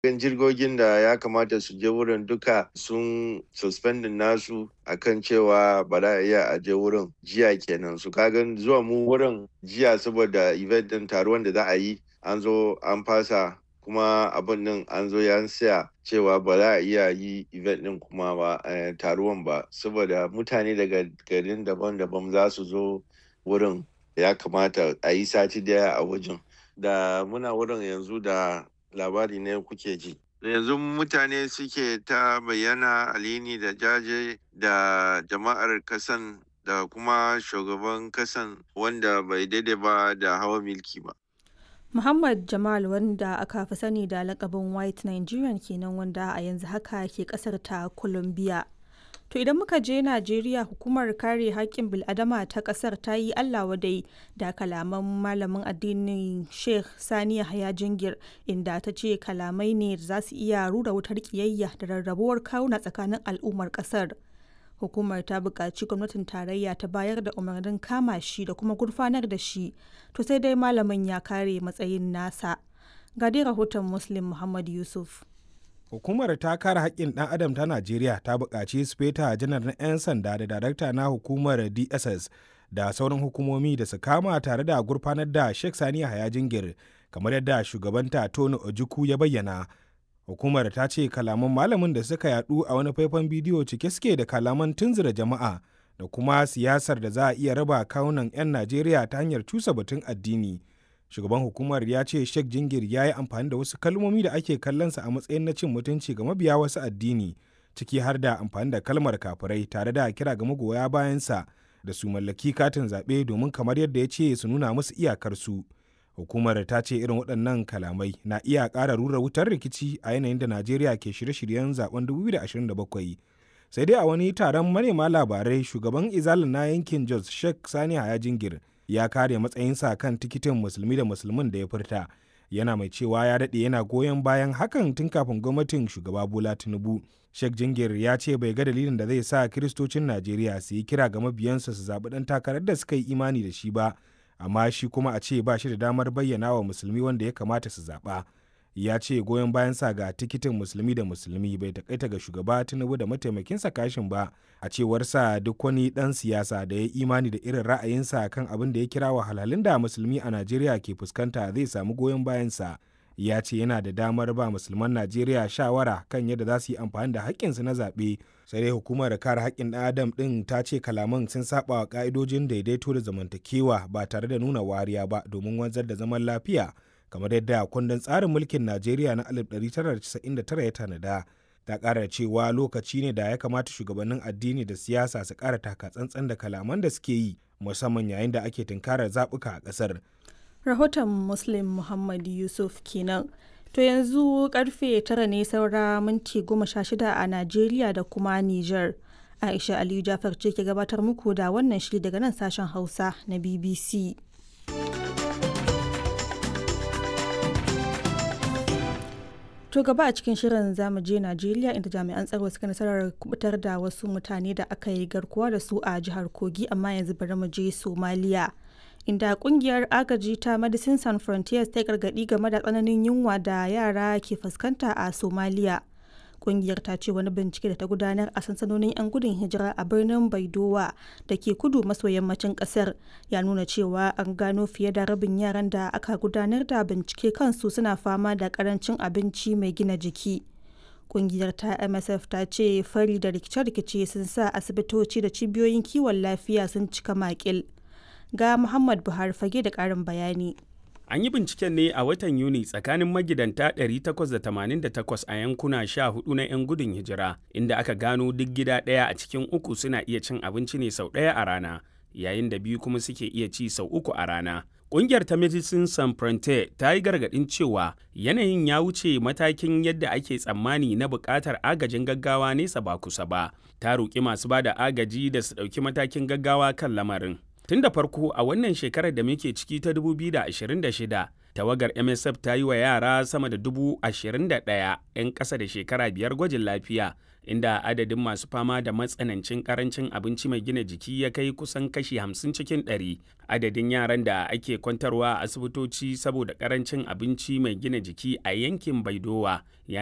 jirgogin da ya kamata su je wurin duka sun suspending nasu akan cewa ba za a iya a je wurin jiya kenan su kagan zuwa mu wurin jiya saboda event din taruwan da za a yi an zo an fasa kuma abin din an zo ya siya cewa ba za a iya yi event din kuma ba taruwan ba saboda mutane daga garin daban-daban za su zo wurin ya kamata a yi sati daya a wajen da muna wurin yanzu da labari ne kuke ji yanzu mutane suke ta bayyana alini da jaje da jama'ar kasan da kuma shugaban kasan wanda bai daidai ba da hawa milki ba Muhammad Jamal wanda aka fi sani da lakabin White Nigerian kenan wanda a yanzu haka ke kasar ta Colombia. To idan muka je Najeriya hukumar kare haƙƙin bil'adama ta ƙasar ta yi Allah wadai da kalaman malamin addinin Sheikh Sani Yahaya Jingir inda ta ce kalamai ne da za su iya rura wutar ƙiyayya da rarrabuwar kawuna tsakanin al'ummar ƙasar. Hukumar ta buƙaci gwamnatin tarayya ta bayar da umarnin kama shi da kuma gurfanar da shi, to sai dai malamin ya kare matsayin nasa. Ga dai rahoton Muslim Muhammad Yusuf. hukumar ta kare haƙƙin ɗan adam ta najeriya ta buƙaci speta janar na 'yan sanda da darakta na hukumar dss da sauran hukumomi da su kama tare da gurfanar da sheikh sani haya jingir kamar yadda shugabanta tony ojukwu ya bayyana hukumar ta ce kalaman malamin da suka yadu a wani faifan bidiyo cike suke da kalaman tunzura jama'a da kuma siyasar da za a iya raba kawunan 'yan najeriya ta hanyar cusa batun addini shugaban hukumar ya ce sheikh jingir ya yi amfani da wasu kalmomi da ake kallonsa a matsayin na cin mutunci ga mabiya wasu addini ciki har da amfani da kalmar kafirai tare da kira ga magoya bayansa da su mallaki katin zaɓe domin kamar yadda ya ce su nuna musu iyakarsu hukumar ta ce irin waɗannan kalamai na iya ƙara rura wutar rikici a yanayin da najeriya ke shirye-shiryen zaben 2027 sai dai a wani taron manema labarai shugaban izalin na yankin jos sheikh sani haya jingir ya kare matsayinsa kan tikitin musulmi da musulmin da ya furta yana mai cewa ya daɗe yana goyon bayan hakan tun kafin gwamnatin shugaba bola tinubu sheikh jingir ya ce bai ga dalilin da zai sa kiristocin najeriya su yi kira ga mabiyansu su zaɓi ɗan takarar da suka yi imani da shi ba amma shi kuma a ce ba shi da damar bayyana wa musulmi wanda ya kamata su zaɓa ya ce goyon bayansa ga tikitin musulmi da musulmi bai takaita ga shugaba tinubu da mataimakinsa kashin ba a cewarsa duk wani dan siyasa da ya imani da irin ra'ayinsa kan abin da ya kira wahalhalun da musulmi a najeriya ke fuskanta zai samu goyon bayansa ya ce yana da damar ba musulman najeriya shawara kan yadda za su yi amfani da haƙƙinsu na zaɓe sai dai hukumar kare haƙƙin ɗan adam ɗin ta ce kalaman sun saba wa ƙa'idojin daidaito da zamantakewa ba tare da nuna wariya ba domin wanzar da zaman lafiya kamar yadda kundin tsarin mulkin najeriya na 1999 ya tanada ta ƙara cewa lokaci ne da ya kamata shugabannin addini da siyasa su ƙara taka tsantsan da kalaman da suke yi musamman yayin da ake tunkarar zaɓuka a ƙasar rahoton muslim muhammad yusuf kenan to yanzu karfe tara ne saura minti goma sha shida a najeriya da kuma niger aisha aliyu jafar ce ke gabatar muku da wannan shiri daga nan sashen hausa na bbc To gaba a cikin shirin zamu je Najeriya inda jami'an tsaro suka nasarar kubutar da wasu mutane da aka yi garkuwa da su a jihar Kogi amma yanzu bari mu je Somalia. Inda kungiyar agaji ta Medicine Sans Frontiers ta gargadi game da tsananin yunwa da yara ke fuskanta a Somalia. Kungiyar ta ce wani bincike da ta gudanar a sansanonin 'yan gudun hijira a birnin Baidowa da ke kudu maso yammacin kasar ya nuna cewa an gano fiye da rabin yaran da aka gudanar da bincike kansu suna fama da karancin abinci mai gina jiki. Kungiyar ta MSF ta ce fari da rikice-rikice sun sa asibitoci da cibiyoyin kiwon lafiya sun cika makil. Ga Muhammad Buhari fage da ƙarin bayani. An yi binciken ne a watan Yuni tsakanin magidanta 888 a yankuna 14 na 'yan gudun hijira, inda aka gano duk gida ɗaya a cikin uku suna iya cin abinci ne sau ɗaya a rana, yayin da biyu kuma suke iya ci sau uku a rana. Ƙungiyar ta Medicine Sans Frontier ta yi gargaɗin cewa yanayin ya wuce matakin yadda ake tsammani na buƙatar agajin gaggawa nesa ba kusa ba. Ta roƙi masu ba da agaji da su ɗauki matakin gaggawa kan lamarin. Tun da farko a wannan shekarar da muke ciki ta 2026, tawagar msf ta yi wa yara sama da dubu ashirin da ɗaya 'yan ƙasa da shekara biyar gwajin lafiya inda adadin masu fama da matsanancin karancin abinci mai gina jiki ya kai kusan kashi 50 cikin 100 adadin yaran da ake kwantarwa a asibitoci saboda karancin abinci mai gina jiki a yankin baidowa ya